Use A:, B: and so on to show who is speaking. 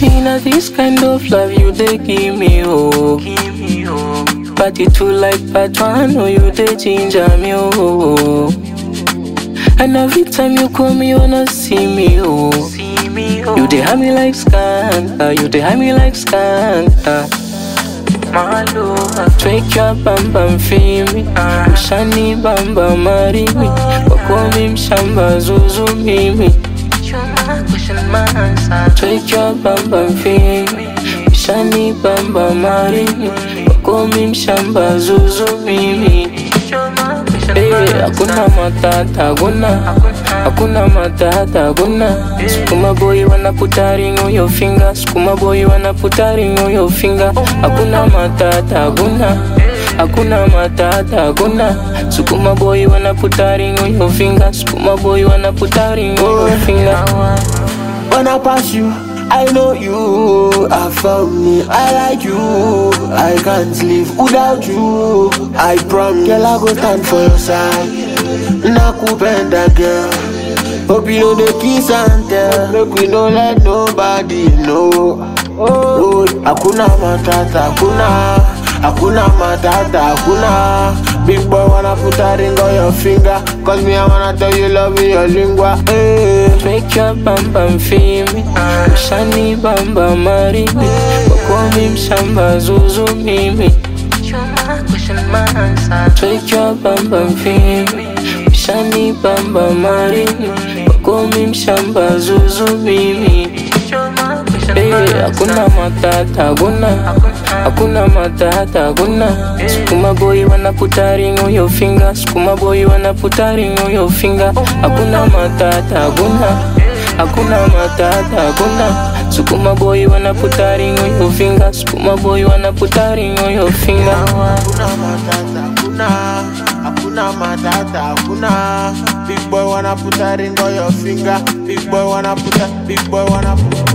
A: Me na this kind of love you dey give me, oh. Party too like part one, oh you dey ginger me, oh. And every time you call me, you wanna see me, oh. You dey have me like skunk, ah, you dey have me like skunk, ah. Twek your bam bam fimi Ushani bamba marimi Wakomi mshamba zuzu mimi Twek your bam bam fimi Ushani bamba marimi Wakomi mshamba zuzu mimi Eh, hakuna matata, hakuna Hakuna matata, hakuna Sukuma boy wanna put a ring on your finger Sukuma boy wanna put a ring on your finger Hakuna matata, hakuna Hakuna matata, hakuna Sukuma boy wanna put a ring on your finger Sukuma boy wanna put a ring on your finger
B: When I pass you, I know you have found me. I like you. I can't live without you. I promise, girl, I go stand for your side. Nakupenda girl. Hope you know the kiss and tell. Make we don't let nobody know. Oh, hakuna matata, hakuna. Hakuna matata, hakuna. Big boy wanna put a ring on your finger. Cause me, I wanna tell you love me your lingua. Hey.
A: Make your bam bam fimi Ushani bamba marimi Wakomi mshamba zuzu mimi Take your bam bam fimi Ushani bamba marimi Wakomi mshamba zuzu mimi Eh, hakuna matata, hakuna Hakuna matata, hakuna Sukuma boy wanna put a ring on your finger Sukuma boy wanna put a ring on your finger Hakuna matata, hakuna Hakuna matata, hakuna Sukuma boy wanna put a ring on your finger Sukuma boy wanna put a ring on your finger
B: Hakuna matata, hakuna Hakuna matata, hakuna Big boy wanna put a ring on your finger Big boy wanna put a, big boy wanna put